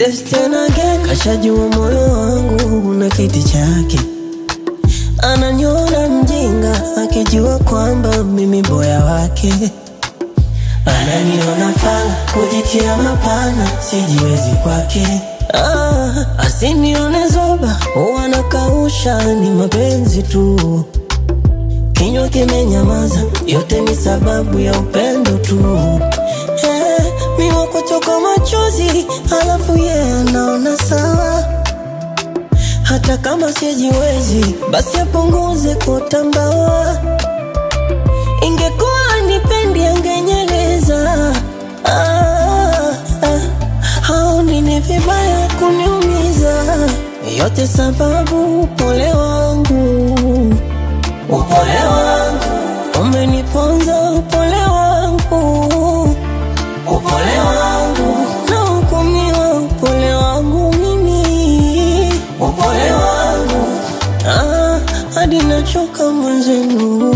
Yes tena again, kashajua moyo wangu una kiti chake, ananiona mjinga akijua kwamba mimi boya wake, ananiona fala kujitia mapana, sijiwezi kwake. Ah, asinione zoba, wanakausha ni mapenzi tu, kinywa kimenyamaza, yote ni sababu ya upendo tu. Eh, mi wakutoka machozi, halafu yeye anaona sawa hata kama sijiwezi, basi apunguze kutambawa. Ingekuwa nipendi angenyeleza. Ah, ah, haoni ni vibaya kuniumiza, yote sababu upole wangu, upole wangu umeniponza, upole wangu, upole wangu nahukumiwa, upole wangu mimi, upole wangu ah, hadi nachoka mwenzenu.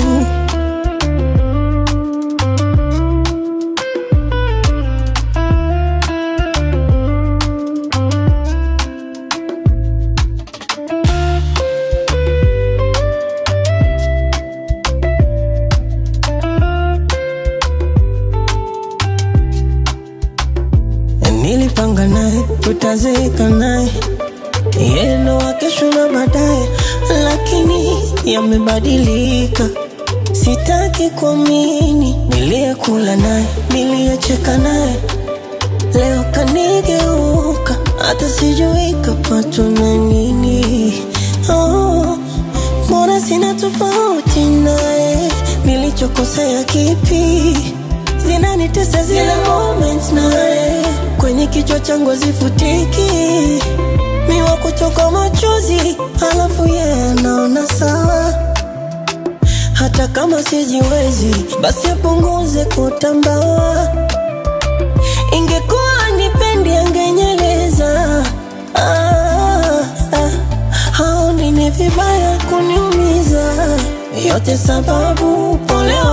Nilipanga naye tutazeeka naye yeye ndo wa kesho na baadaye, lakini yamebadilika. Sitaki kuamini niliyekula naye, niliyecheka naye, leo kanigeuka, hata sijui kapatwa na nini. Oh, mbona sina tofauti naye? Nilichokosea kipi? zinanitesa zile moments naye kwenye kichwa changu hazifutiki mi wa kutoka machozi halafu yeye anaona sawa hata kama sijiwezi basi apunguze kutambawa ingekuwa nipendi angenyeleza ah, ah, haoni ni vibaya kuniumiza yote sababu upole